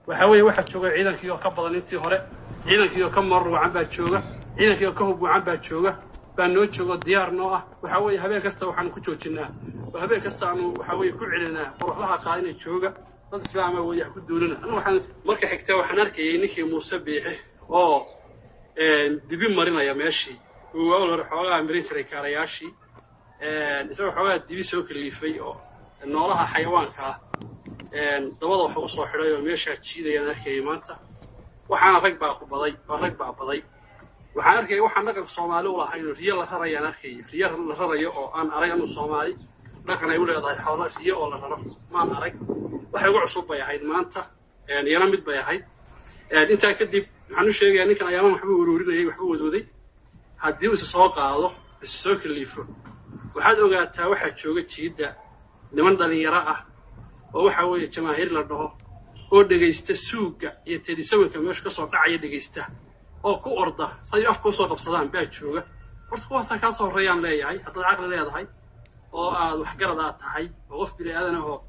waxaa weeye waxaa jooga ciidankii oo ka badan intii hore ciidankii oo ka marar wacan baa jooga ciidankii oo ka hub wacan baa jooga baa noo joogo diyaar noo ah waxaa weeye habeen kasta waxaanu ku joojinaa oo habeen kasta aanu waxaa weeye ku celinaa war waxbaha qaadina jooga dad islaama weeye ha ku duulina anigu waxaan marka xigta waxaan arkayay ninkii muuse biixi oo dibi marinaya meeshii uu awal hore xoogaa marin jiray kaarayaashii isagoo xoogaa dibi soo kaliifay oo noolaha xayawaanka ah dabada wax u soo xidhay oo meeshaa jiidayaan arkayay maanta waxaana rag baa ku baday oo rag baa baday waxaan arkayay waxaan dhaqanka soomaali u lahayn riyo la rarayaan arkayay riyo la rarayo oo aan arag anu soomaali dhaqan ay u leedahay xoolo riyo oo la raro maan arag waxay ugu cusub bay ahayd maanta iyana mid bay ahayd intaa kadib waxaan u sheegayaa ninkan ayaaman waxba uruurinayay waxba wadwaday haddii uu isa soo qaado isa soo kaliifo waxaad ogaataa waxaa jooga jiidda niman dhallinyaro ah oo waxaa weeye jamaahiir la dhaho oo dhegaysta suugga iyo tedisawinka meeshu ka soo dhacaya dhegaysta oo ku orda say afka usoo qabsadaan baa jooga horta kuwaasaa kaa soo horreeyaan leeyahay haddaad caqli leedahay oo aad waxgarad aad tahay oo qof bini aadan ahoo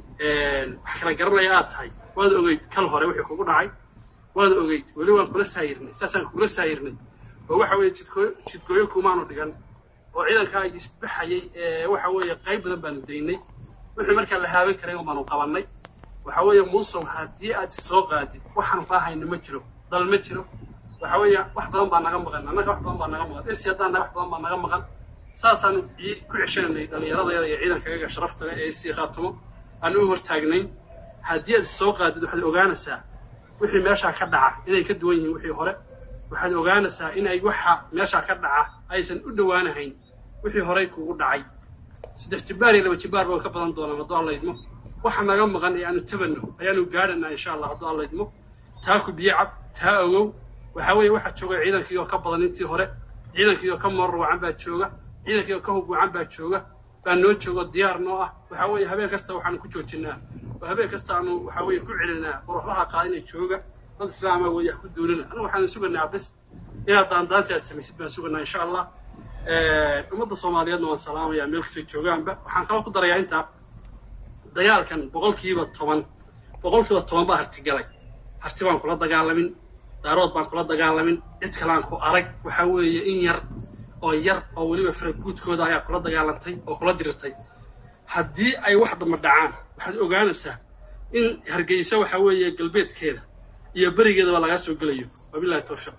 wax kala garanaya aad tahay waad ogeyd kal hore wixii kugu dhacay waad ogeyd weli waan kula saayirnay saasaan kugula saayirnay oo waxa weeye jidkooyo jidgooyo kumaanu dhigan oo ciidankaa isbaxayay ee waxa weeye qayb badan baanu daynay wixii markaa la haaban karay baanu qabannay waxa weeye muusow haddii aad soo qaadid waxaan raahayna ma jiro dal ma jiro waxa weeye wax badan baa naga maqan annaga wax badan baa naga maqan isi haddaan nahay wax badan baa naga maqan saasaanu ku ceshananay dhallinyaradeeda iyo ciidankagaga sharafta leh ee isii khaatumo aan u hortaagnayn haddii aad soo qaadid waxaad ogaanaysaa wixii meeshaa ka dhaca inay ka duwan yihiin wixii hore waxaad ogaanaysaa inay waxa meeshaa ka dhaca aysan u dhowaanahayn wixii horey kugu dhacay saddex jibbaar iyo laba jibbaar baa ka badan doonaan hadduu alla idmo waxa naga maqan ee aanu tabanno ayaanu gaadhanaa insha allah hadduu alla idmo taa ku biyo cab taa ogow waxaa weeye waxaa jooga ciidankii oo ka badan intii hore ciidankii oo ka marar wacan baa jooga ciidankii oo ka hub wacan baa jooga baa noo joogo diyaar noo ah waxaa weeye habeen kasta waxaanu ku joojinaa oo habeen kasta aanu waxaa weeye ku celinaa war waxbaha qaadina jooga dad islaama weeye ha ku duulina anigu waxaanu suganaa bes inaad daandaansi aad samaysid baan suganaa insha allah ummadda soomaaliyeedna waan salaamayaa meel kastay joogaanba waxaan kaloo ku darayaa intaa dagaalkan boqolkiiba toban boqolkiiba toban baa hartigalay harti baan kula dagaalamin daarood baan kula dagaalamin cid kalaan ku arag waxaa weeye in yar oo yar oo weliba faraguudkooda ayaa kula dagaalantay oo kula dirirtay haddii ay wax damba dhacaan waxaad ogaanaysaa in hargeysa waxaa weeye galbeedkeeda iyo berigeedaba lagaa soo gelayo wabilahi towfiiq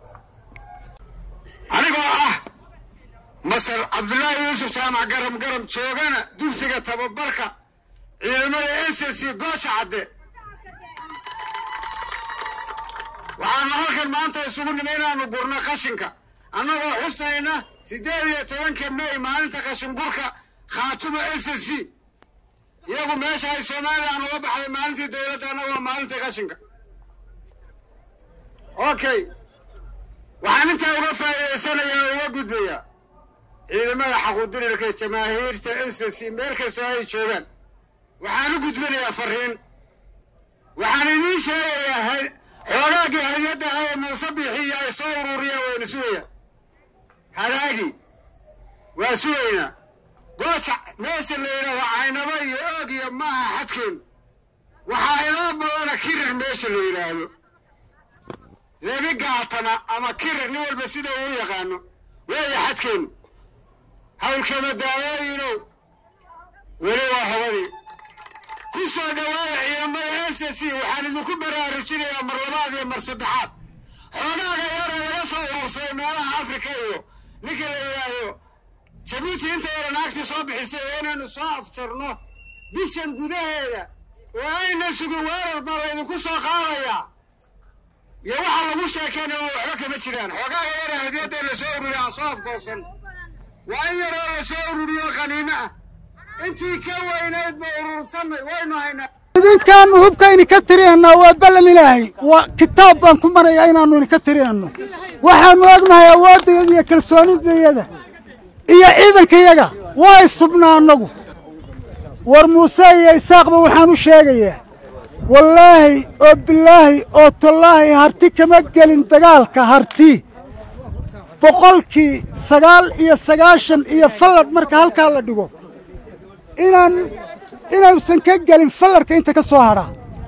anigoo ah masar cabdulaahi yuusuf jaamac garam garam joogana dugsiga tababarka ciidamada s s c goosha cadde waxaanu halkan maanta isugu nimi inaanu gurno qashinka annagoo xusayna siddeed iyo tobanka mey maalinta qashin gurka khaatumo s s c iyagu meesha ay somalilan uga baxday maalintii dowladda annagoo maalintii qashinka okay waxaan intaa uga faa'iidaysanayaa oo uga gudbayaa ciidamada xaquudirirka jamaahiirta s s c meel kastoo ay joogaan waxaan u gudbinayaa fariin waxaan idiin sheegayaa xoolaagii hay-adda haye muuse bixiyo ay soo ururiyaan waynu sugayaan hadaagii waa sugaynaa gooja meesha la yidhaaho caynabo iyo oog iyo maaha xadkeenu waxaa inoo badana kirir meesha la yidhaahdo lebi gaatana ama kirir nin walba sida uu yaqaano weeya xadkeenu hawlkama daawooyinow weli waa hobadii ku soo dhowaada ciidamada s s c waxaan idinku baraarujinayaa mar labaad iyo mar saddexaad xoogaaga yara laga soo urursaday meelaha afrika iyo ninka la yidhaahdo jabuuti inta yara naagtii soo bixisay oo inaynu soo afjarno bishan gudaheeda oo ayna sugin weerar baa laydinku soo qaadayaa iyo waxa lagu sheekeynaya waa waxba kama jiraan xoogaaga yara hadiyadda la soo ururiya aan soo afgoosan waa in yaroo la soo ururiyo qaniimo ah intii ka weynayd ba urursanay waynu haynaa idinkaannu hubkayni ka tirihanaa waa ballan ilaahay waa kitaab baan ku marayaa inaannu idinka tirihanno waxaannu ognahay awooddayada iyo kalsoonidayada iyo ciidankayaga waa isubnaa annagu war muuse iyo isaaqba waxaan u sheegayaa wallaahi oo bilaahi oo tallaahi harti kama gelin dagaalka harti boqolkii sagaal iyo sagaashan iyo falladh marka halkaa la dhigo inaan inuusan ka gelin fallarka inta ka soo hadha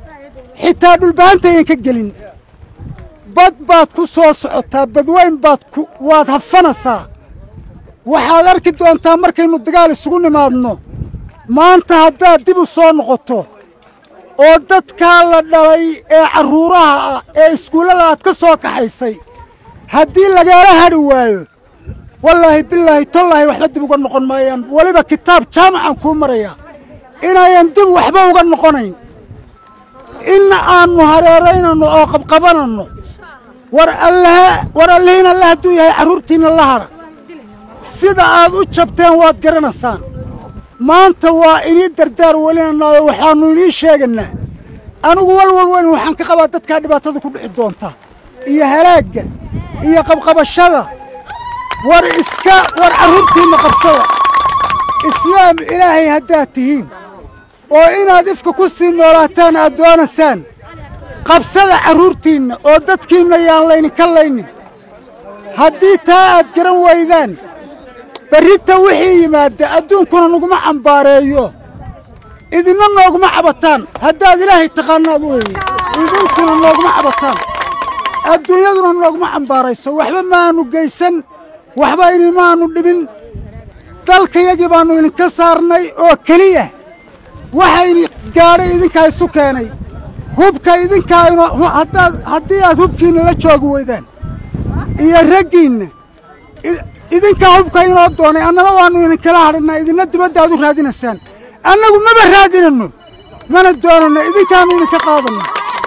xitaa dhulbahantayan ka gelin bad baad ku soo socotaa badweyn baad ku waad hafanaysaa waxaad arki doontaa markaynu dagaal isugu nimaadno maanta haddaad dib u soo noqoto oo dadkaa la dhalay ee carruuraha ah ee iskuullada aad ka soo kaxaysay haddii lagaala hadhi waayo wallaahi bilaahi tollaahi waxba dib uga noqon maayaan weliba kitaab jaamacan kuu maraya inayan dib waxba uga noqonayn in aannu hareeraynanno oo qabqabananno war allaha war allihiin alle hadduu yahay carruurtiinna la hadha sida aad u jabteen waad garanaysaan maanta waa inii dardaar welinannaayo waxaannu inii sheegaynaa anigu walwal weyn waxaan ka qabaa dadkaa dhibaatada ku dhici doonta iyo halaagga iyo qabqabashada war iska war carruurtiinna qabsada islaam ilaahay haddaad tihiin oo inaad ifka ku sii noolaataan aad doonaysaan qabsada carruurtiinna oo dadkiinna yaan laydinka laynin haddii taa aad garan waydaan berrita wixii yimaadda adduunkuna naguma cambaareeyo idinna nooguma cabataan haddaad ilaahay taqaanaad weeye idinkuna nooguma cabataan adduunyaduna nooguma cambaarayso waxba maannu geysan waxba inimaannu dhibin dalkayagii baannu idinka saarnay oo keliya waxayni gaadhay idinkaa isu keenay hubka idinkaa ino haddaad haddii aad hubkiinna la joogi weydaan iyo raggiinna idinkaa hubka inoo doonay annana waannu idinkala hadhinaa idinna dibadda aad u raadinaysaan annagu maba raadinanno mana doonanno idinkaannu idinka qaadanno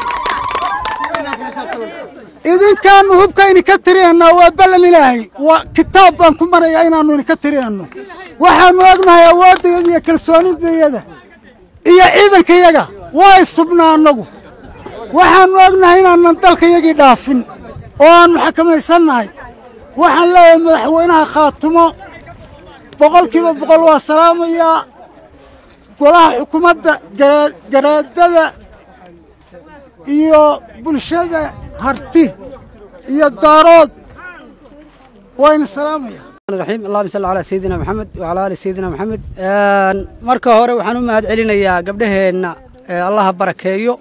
idinkaannu hubka idinka tirinaynaa waa ballan ilaahay waa kitaab baan ku marayaa inaannu idinka tirinanno waxaannu ognahay awooddayada iyo kalsoonidayada iyo ciidankayaga waa isubnaa annagu waxaannu ognahay inaanan dalkayagii dhaafin oo aannu xakamaysannahay waxaan leeyahay madaxweynaha khaatumo boqolkiiba boqol waa salaamayaa golaha xukuumadda garaadada iyo bulshada harti iyo daarood wayna salaamaya raxiim allahuma salli calaa sayidina maxamed wacalaa aali sayidina maxamed marka hore waxaan u mahad celinayaa gabdhaheenna allaha barakeeyo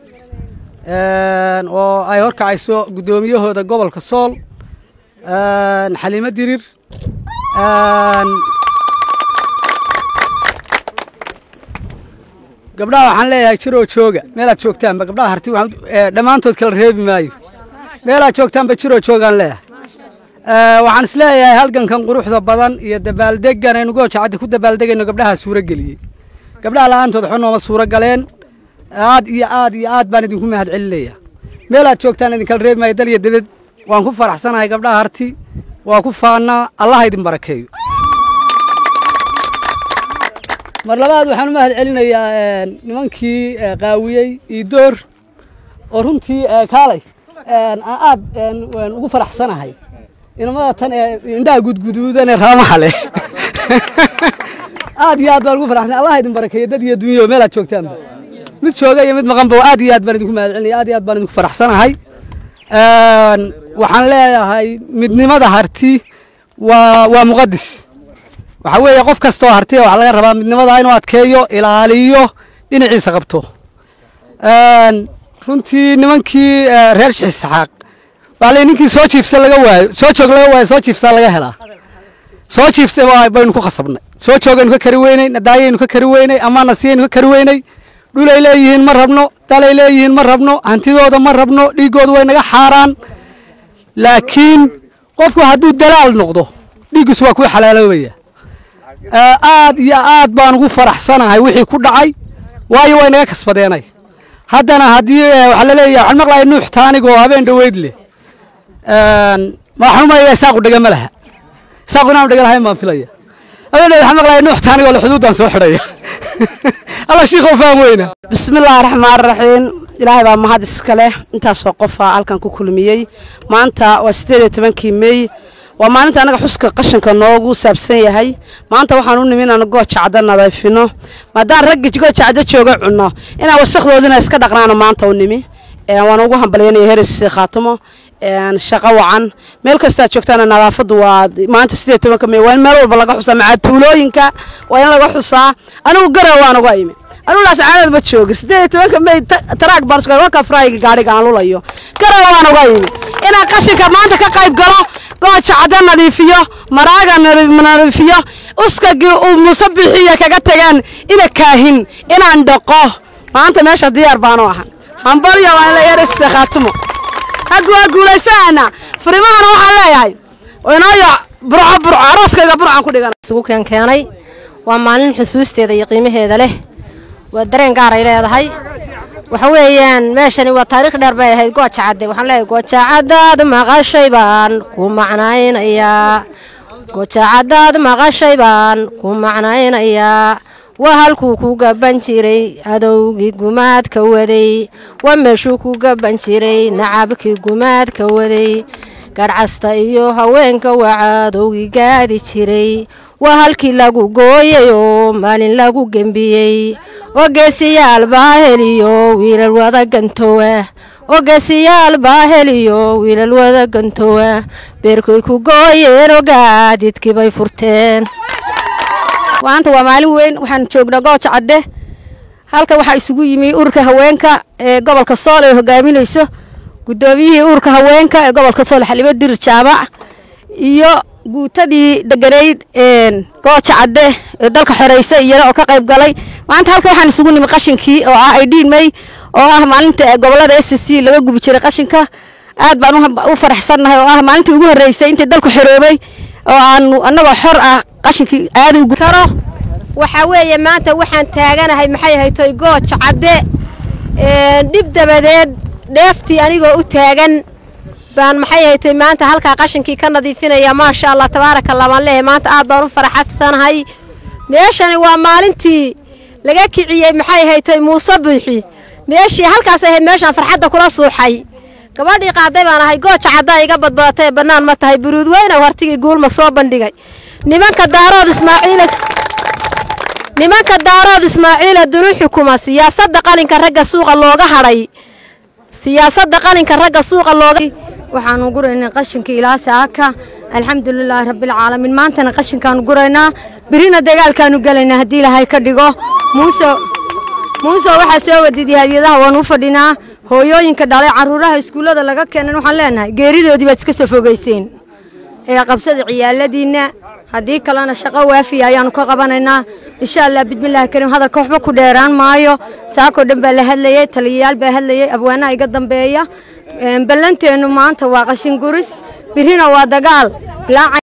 oo ay horkacayso guddoomiyahooda gobolka sool xaliimo dirir gabdhaha waxaan leeyahay jiroo jooga meelaad joogtaanba gabdhaha harti dhammaantood kala reebi maayo meelaad joogtaanba jiroo joogaan leeyahay waxaan is leeyahay halgankan quruxda badan iyo dabaaldegan aynu goojacaddi ku dabaaldegayno gabdhaha suuro geliyey gabdhaha la'aantood waxba nooma suuro galeen aad iyo aad iyo aad baan idinku mahad celinaya meelaad joogtaan idinkala reebi maayo dal iyo debed waan ku faraxsanahay gabdhaha harti waa ku faannaa allaha idin barakeeyo mar labaad waxaan u mahad celinayaa nimankii qaawiyey iidoor oo runtii kaalay aan aad ugu faraxsanahay inamada tan ee indhaha gudguduudanee raamaha leh aad iyo aad baan ugu faraxsanahay allaha idin barakeeyo dad iyo dunyo meelaad joogtaanba mid jooga iyo mid maqanba aad iyo aad baan idinku mahad celinaya aad iyo aad baan idinku faraxsanahay waxaan leeyahay midnimada harti waa waa muqadis waxaa weeye qof kastoo hartiya waxaa laga rabaa midnimada inuu adkeeyo ilaaliyo dhinaciisa qabto runtii nimankii reer shixisxaaq waxaa ley ninkii soo jiifsa laga waayo soo joog laga waayo soo jiifsaa laga helaa soo jiifsa baynu ku khasabnay soo joogaynu ka kari weynay nadaayaynu ka kari weynay ama nasiyaynu ka kari weynay dhulay leeyihiin ma rabno dalay leeyihiin ma rabno hantidooda ma rabno dhiiggooda way naga xaaraan laakiin qofku hadduu dalaal noqdo dhiiggiisu waa kuu xalaaloobaya aad iyo aad baan ugu faraxsanahay wixii ku dhacay waayo way naga kasbadeenay haddana haddii waxaa la leeyahay waxaan maqlaya nuux taanigoo habeen dhoweyd leh waxaan u malaya isaaqu dhega ma laha isaaqu inaan dhega lahayn baan filaya habeen dhoweyd waxaan maqlaya nuux taanigoo le xuduuddaan soo xidhaya alla shiikhow faan weyna bismillaahi raxmaan raxiim ilaahay baa mahad iska leh intaasoo qofaa halkan ku kulmiyey maanta waa siddeed iyo tobankii meey waa maalinta anaga xuska qashanka noogu saabsan yahay maanta waxaan u nimi inaan gooja cadda nadiifino maadaan raggi gooja cadda jooga cunno inaan wasakdoodina iska dhaqnaano maanta u nimi waan ugu hambalyanaya heres khaatimo shaqo wacan meel kastaad joogtaana nadaafaddu waa maanta siddeed tobanka mey waa in meel walba laga xusaa macaa tuulooyinka waa in laga xusaa anigu garow waan uga imi anulaas caanad ma jooga siddeed iyo tobanka may taraag baan isku waka frayga gaadhiga aan lulayo garawa waan uga yimi inaan qashinka maanta ka qayb galo gooja cadda nadiifiyo maraaga nadiifiyo uskagii uu muuse bixiya kaga tagaan ina kaahin inaan dhaqo maanta meesha diyaar baanu ahan hambalya waan la yaraysa khaatimo haggu waa guulaysanaana furimahan waxaan leeyahay inooyo burco burco arooskayga burcaan ku dhigana isugu keen keenay waa maalin xusuusteeda iyo qiimaheeda leh waa dareen gaar ay leedahay waxa weeyaan meeshani waa taariikh dheer bay ahayd gooja cadde waxaan leeyahay gooja caddaad maqashay baan ku macnaynayaa gooja caddaad maqashay baan ku macnaynayaa waa halkuu ku gaban jiray adowgii gumaadka waday waa meeshuu ku gaban jiray nacabkii gumaadka waday garhcasta iyo haweenka waa cadowgii gaadi jiray waa halkii lagu gooyay oo maalin lagu gembiyey oo geesiyaal baa heliyo wiilal wada gantowa oo geesiyaal baa heliyo wiilal wada gantowa beerkoy ku gooyeen oo gaadidkii bay furteen maanta waa maalin weyn waxaan joognaa gooja cadde halkan waxaa isugu yimi ururka haweenka ee gobolka sool ee hogaaminayso guddoomiyihii ururka haweenka ee gobolka sool xalimo dirir jaamac iyo guutadii deganayd gooja cadde ee dalka xoreysa iyana oo ka qayb galay maanta halkan waxaan isugu nimi qashinkii oo ah aydhiin may oo ah maalinta gobolada s c laga gubi jiray qashinka aad baan u faraxsannahay oo ah maalintii ugu horreysay intii dalku xoroobay oo aanu annagoo xor ah qashinkii aada u karo waxaa weeye maanta waxaan taaganahay maxay haytoy gooja cadde dhib dabadeed dheeftii anigoo u taagan baan maxay haytoy maanta halkaa qashinkii ka nadiifinaya maasha allah tabaaraka allah baan leeyahay maanta aad baan u faraxadsanahay meeshani waa maalintii laga kiciyey maxay haytoy muuse biixi meeshii halkaas ahayd meeshaan farxadda kula suuxay gabadhii qaaday baan ahay gooja caddaa iga badbadatay bannaan ma tahay buruud weyna hartigii guulma soo bandhigay nimanka daarood ismaaciila nimanka daarood ismaaciila dunu xukuma siyaasadda qalinka ragga suuqa looga hadhay siyaasadda qalinka ragga suuqa looga waxaanu guraynaa qashinka ilaa saaka alxamdulilaahi rabbilcaalamiin maantana qashinkaanu guraynaa birina dagaalkaanu gelaynaa haddii ilaahay ka dhigo muuse muuse waxaa soo wadidii hadiyadaha waanu u fadhinaa hooyooyinka dhalay caruuraha iskuullada laga keenan waxaan leenahay geeridoodii baad iska soo fogeyseen ee qabsada ciyaaladiinna haddii kalena shaqo waafiya ayaanu ka qabanaynaa insha allah bismillaahi kariim hadalka waxba ku dheeraan maayo saakoo dhan baa la hadlayey taliyayaal baa hadlayey abwaanaha iga dambeeya ballanteennu maanta waa qashin guris birina waa dagaal ilaa